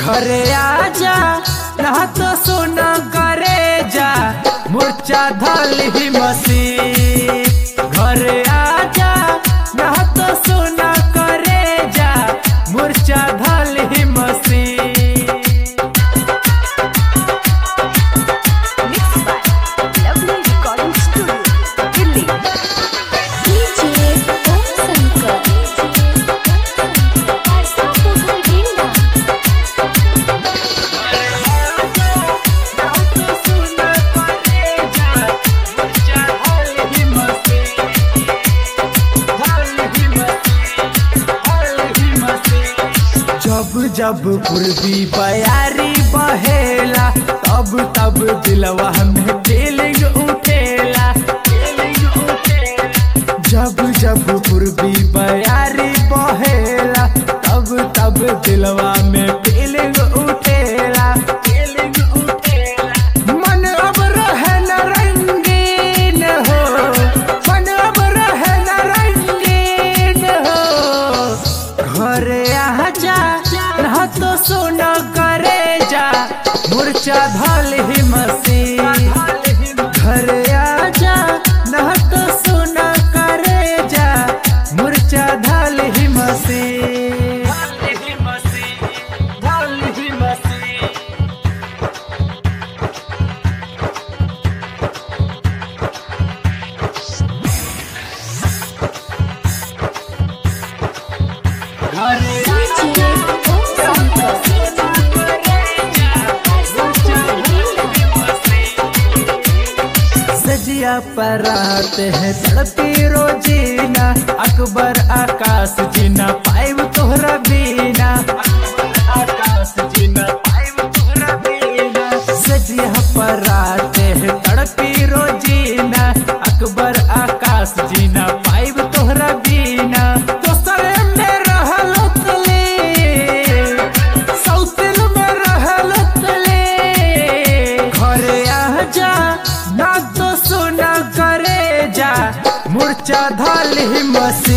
घरे आजा ना तो सोना करे जा मुर्चा धल ही मसी घरे आजा ना तो सोना करे जा मुर्चा धल ही मसी Mixed by Lovely Recording Studio, Delhi. DJ Om Shankar. Parsa Pokhar Ginda. जब जब पूर्वी बयारी बहेला तब तब दिलवा में फीलिंग उठेला जब जब पूर्वी बयारी बहेला तब तब दिलवा में फीलिंग उठेला फीलिंग उठेला मन अब रहे न रंगीन हो मन अब रहे न रंगीन हो घरे आजा ना तो सोना करे जा मुर्चा धल ही मसी घरे आजा ना तो सोना करे जा मुर्चा धल ही मसी धल ही मसी घरे DJ Om Shankar. Parsa Pokhar Ginda. सजिया पर आते हैं तड़पी रोजीना अकबर आकाश जीना पाइब तोहरा बीना आकाश जीना पाइब तोहरा बीना सजिया पर आते हैं तड़पी रोजीना अकबर आकाश जीना पाइब तोहरा बीना दोसरे में रहल तले सौतिल में रहल तले घरे आजा ना तो सोना करे जा मुर्चा धल ही मसी